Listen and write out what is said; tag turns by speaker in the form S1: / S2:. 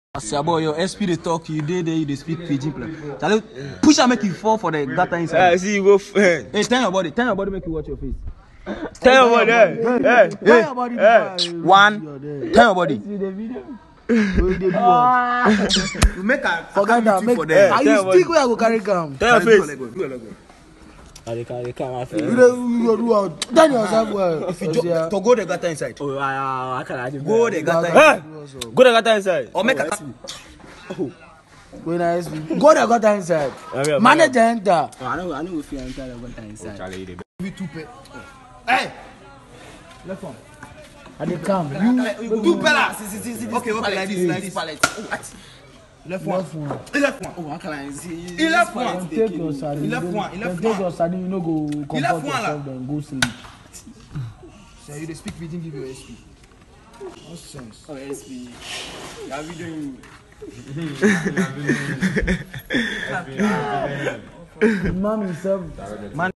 S1: As your boy, your SP dey talk, you dey there, you dey speak pidgin play. Charlie, push am make you fall for the gutter
S2: Eh,
S1: inside.
S2: see you go. f- Eh.
S1: Hey, turn your body, turn your body, make you watch your face.
S2: Tell your boy, eh, eh,
S1: Hey,
S3: your body
S2: eh.
S1: one, turn your body. You make a
S3: Forget that. Make,
S2: Eh,
S3: are
S2: tell
S3: you
S2: your body.
S3: stick where I go carry come?
S2: Tell your face.
S4: I dey carry come my face.
S3: You dey you go do am. Tell yourself well.
S1: If you jo- to go the gutter inside.
S4: Oh, I I can I dey
S1: Go the gutter
S2: Eh,
S1: inside.
S2: go the gutter inside.
S1: Or make a
S3: When I go there, got inside.
S2: Yeah, yeah,
S3: Manager enter.
S4: I know I know we feel enter the gutter inside.
S3: I dey come. You
S1: Two pellars. Okay, okay, like this, like this. Left one.
S3: left one.
S1: Left one.
S4: Oh, I can I see.
S1: He left one.
S3: Take your sardine.
S1: He left
S3: Then-
S1: one, he left
S3: then Take
S1: one.
S3: your sardine. You no go
S1: left
S3: comfort
S1: one,
S3: yourself. Then go sleep.
S1: So you dey speak pidgin, give your SP. Nonsense.
S4: Oh, SP. Yeah, we doing.
S3: Man himself.